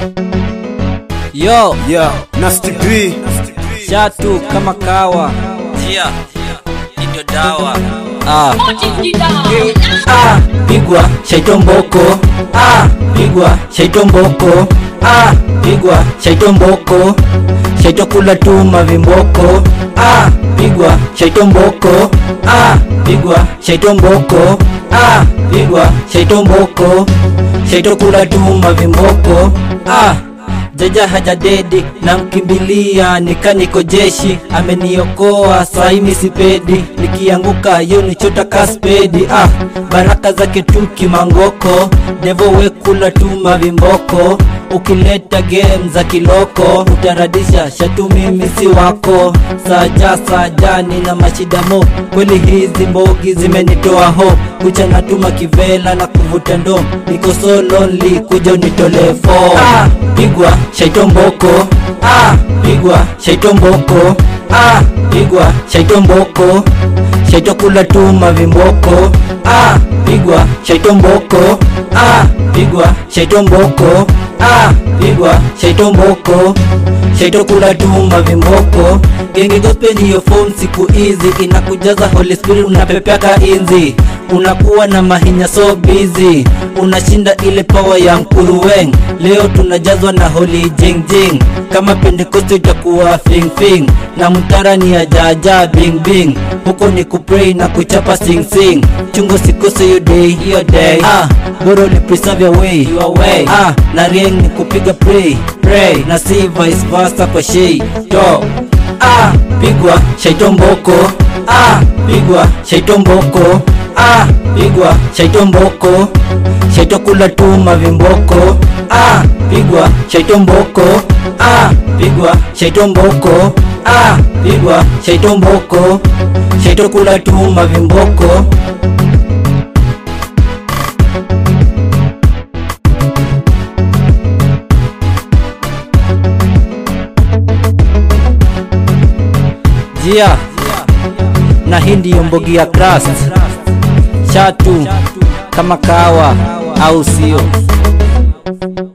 Yo, Yeah, Nasty B. shatu kama kawa. Jia, hii ndio dawa. Ah, Ah, pigwa shaitomboko. Ah, pigwa shaitomboko. Ah, pigwa shaitomboko. Shaitokula tu mavimboko. Ah, pigwa shaitomboko. Ah, pigwa shaitomboko. Ah, pigwa shaitomboko. Shaitokula tu mavimboko. Ah, Jaja haja dedi na mkimbilia nika niko jeshi ameniokoa saimi sipedi nikianguka yo nichota kaspedi ah baraka zake tu kimangoko devo wekula tu mavimboko ukileta game za kiloko utaradisha shatu mimi si wako saja saja nina mashidamo kweli hizi mbogi zimenitoa ho kucha natuma kivela na kuvuta ndo niko so lonely kuja unitolee fo ah, pigwa shaitomboko ah, pigwa shaitomboko ah, pigwa shaitomboko shaitokula tu mavimboko ah, pigwa shaitomboko ah, pigwa shaitomboko ah, pigwa shaitomboko shaitokula tu mavimboko genge gospel ndiyo form siku hizi inakujaza holy spirit unapepeaka inzi unakuwa na mahinya so busy unashinda ile power ya mkuruweng leo tunajazwa na holy jingjing kama pentekoste itakuwa fingfing na mtara ni ya jaja bing bing huko ni kupray na kuchapa sing sing chungo sikose hiyo day hiyo day ah boro ni preserve your way your way ah na rieng ni kupiga pray pray na si vice versa kwa shei to ah pigwa shaitomboko ah pigwa shaitomboko ah pigwa shaitomboko shaitokula tu mavimboko ah pigwa shaitomboko ah pigwa shaitomboko ah pigwa shaitomboko shaitokula tu mavimboko jia na hii ndiyo mbogi ya crust. Shatu kama kawa au sio?